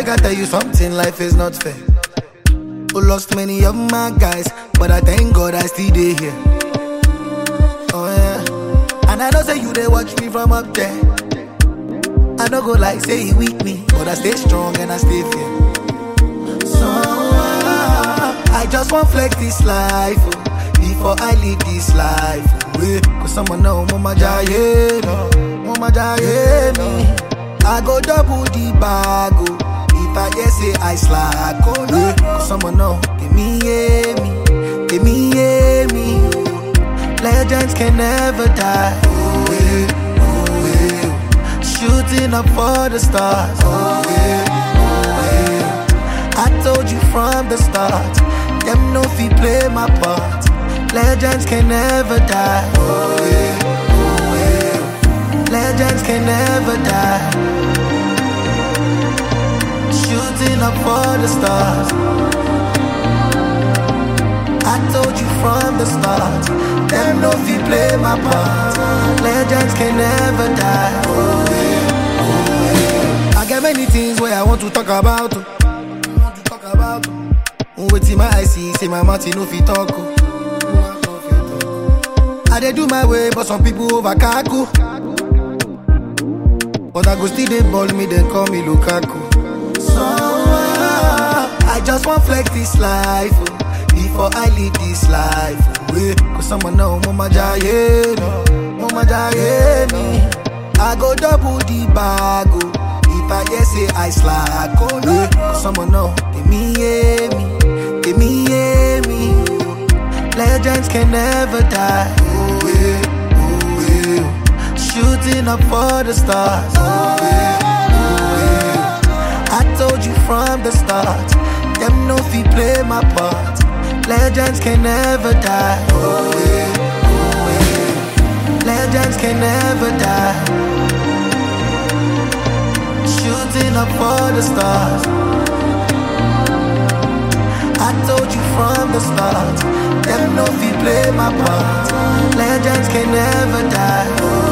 Make I tell you something, life is not fair. Who lost many of my guys, but I thank God I still dey here. Oh yeah, and I know say you they watch me from up there. I don't go like say he weak me, but I stay strong and I stay fair. So ah, I just want flex this life oh, before I leave this life. Oh, yeah. Cause someone know mama jaye me, mama jaye me. I go double the bag oh, if I hear say I slack. Oh yeah. Cause someone know give me yeah me, give me yeah me. Legends can never die. Oh yeah, oh yeah. Shooting up for the stars. Oh yeah, oh yeah. I told you from the start. Them no fi play my part. Legends can never die. Oh yeah, oh yeah. Legends can never die. Shooting up for the stars. I told you from the start. Them no fi play my part. Legends can never die. Oh yeah, oh yeah. I got many things where I want to talk about. oh. Want to talk about. oh. Wetin my eye see, say my mouth e no fit talk. oh. I dey do my way, but some people over kaku. But I go still dey ball me, then call me Lukaku. So ah, I just want flex this life oh, before I leave this life. Oh, yeah. Cause someone know mama jaye me, mama jaye me. I go double the bag oh, if I hear say I slack. Oh yeah. Cause someone know give me yeah me, give me yeah me. Legends can never die. Oh yeah, oh yeah. Shooting up for the stars. Oh yeah, oh yeah. I told you from the start. Them no fi play my part. Legends can never die. Oh yeah, oh yeah. Legends can never die. Shooting up for the stars. I told you from the start. Them no fi play my part. Legends can never die. Oh